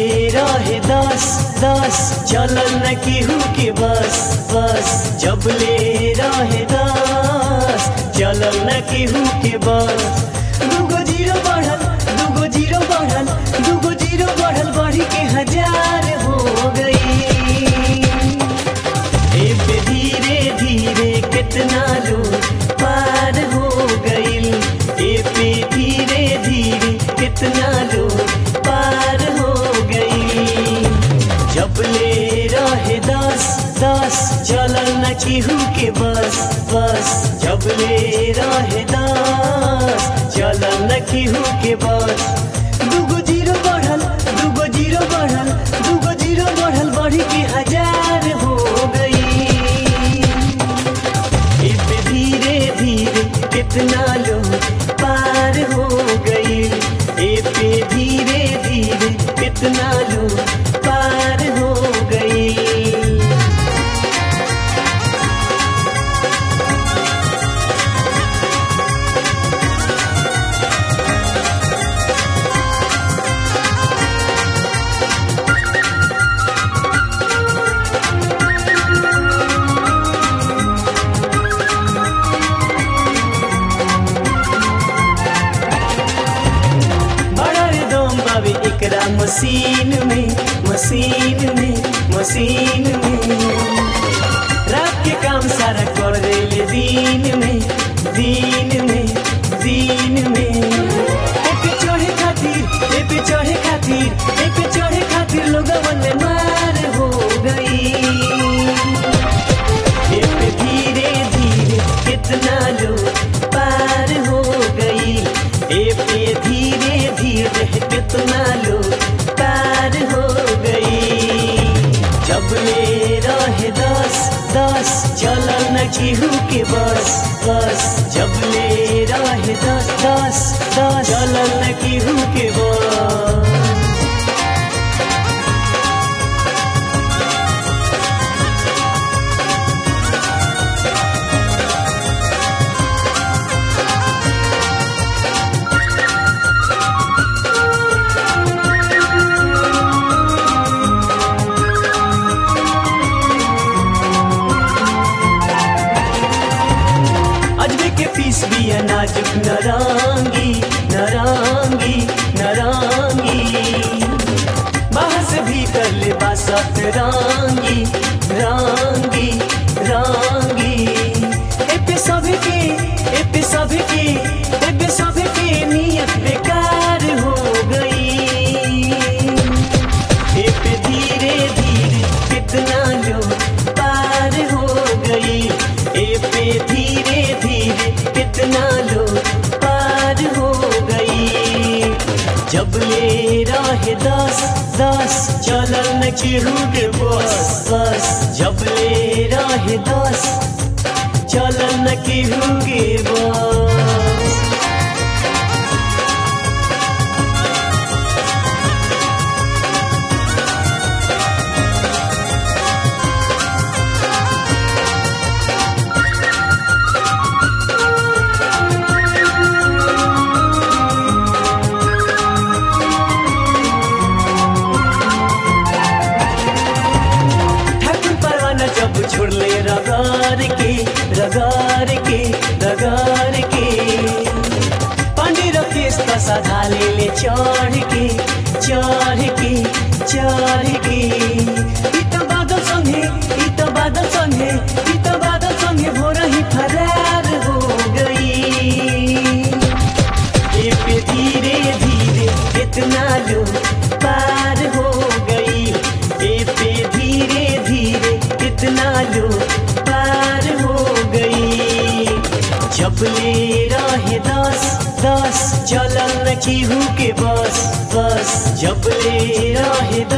रहे दस दस चलल न केहू के बस बस जब ले रहे दस चलल न केहू के बस दूगो जीरो बढ़ल दूगो जीरो बढ़ल दूगो जीरो बढ़ल बढ़ी के हजार हो गई ए पे धीरे धीरे कितना लोग पार हो गईल ए पे धीरे धीरे कितना लोग पार हो गईल जब ले रहे दस दस चलल न केहू के बस बस जब ले रहे दस चलल न केहू के बस दूगो जीरो बढ़ल दूगो जीरो बढ़ल दूगो जीरो बढ़ल बढ़ी के हजार हो गई इस धीरे धीरे कितना लोग पार हो गई ए पे धीरे धीरे कितना लोग पार हो गई बड़ा रे दम बावे एकरा मशीन में मशीन में मशीन में रात के काम सारा कर देले दिन में दिन में दिन में एक चढ़े खातिर एक चढ़े खातिर एक चढ़े खातिर लोगवन में मार हो गई एक धीरे धीरे कितना लोग पार हो गई ए पे धीरे धीरे कितना लोग पार हो गई जब ले रहे दस दस चलल न केहू के बस बस जब ले रहे दस दस दस चलल न केहू के बस अजबे के पीस बिया नाजुक नरांगी नरांगी नरांगी बाहर से भीतर ले बासत रांगी रांगी रांगी ए पे सभी के ए पे सभी के ए पे सभी के नियत बेकार हो गई ए पे धीरे धीरे कितना लोग पार हो गई ए पे धीरे धीरे कितना लोग पार हो गई जब ले रहे दस दस चलल न केहू के बस बस जब ले रहे दस चलल न केहू के बस ठाकुर परवाना जब छोड़ले रगार के रगार के रगार के पांडे रकेश का साधा ले ले चढ़ के चढ़ के चढ़ के इत बादल संगे इत बादल संगे इत बादल संगे भोर ही फरार हो गई ए पे धीरे धीरे कितना लोग पार हो गई ए पे धीरे धीरे कितना लोग पार हो गई जब ले रहे दस दस चलल न केहू के बस बस जब ले रहे